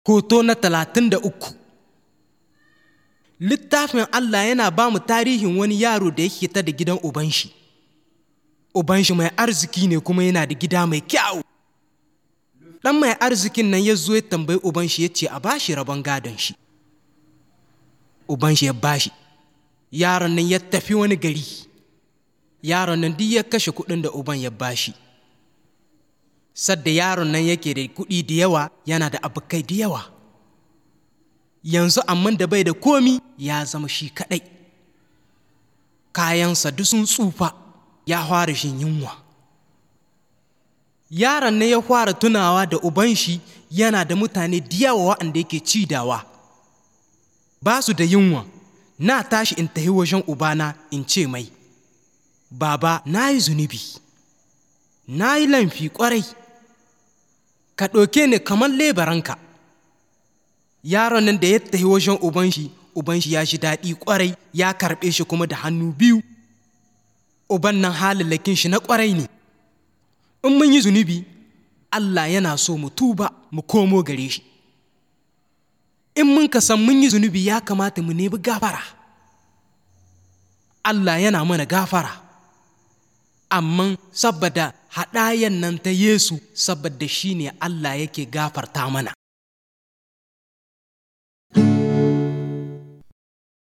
Hoto na talatin da uku Littafin Allah yana ba mu tarihin wani yaro da yake ta da gidan ubanshi. Ubanshi mai arziki ne kuma yana da gida mai kyau. Ɗan mai arzikin nan ya zo ya tambayi ubanshi ya ce a bashi rabon gadon shi. Ubanshi ya bashi. Yaron nan ya tafi wani gari. Yaron nan duk ya kashe kuɗin da uban ya bashi. sadda yaron nan yake da kuɗi da yawa yana da abokai da yawa yanzu amma da bai da komi ya zama shi kaɗai kayansa duk sun tsufa ya fara shin yunwa yaron nan ya fara tunawa da uban shi yana da mutane da yawa waɗanda yake cidawa ba su da yunwa na tashi in tafi wajen ubana in ce mai baba na yi zunubi na yi lamfi ƙwarai ka ɗauke ni kamar lebaranka yaron nan da ya tafi wajen uban shi uban shi ya shi daɗi ƙwarai ya karɓe shi kuma da hannu biyu uban nan halillakin shi na ƙwarai ne in mun yi zunubi Allah yana so mu tuba mu komo gare shi in mun ka san mun yi zunubi ya kamata mu nemi gafara Allah yana mana gafara amma saboda haɗayan nan ta Yesu saboda shi ne Allah yake gafarta mana.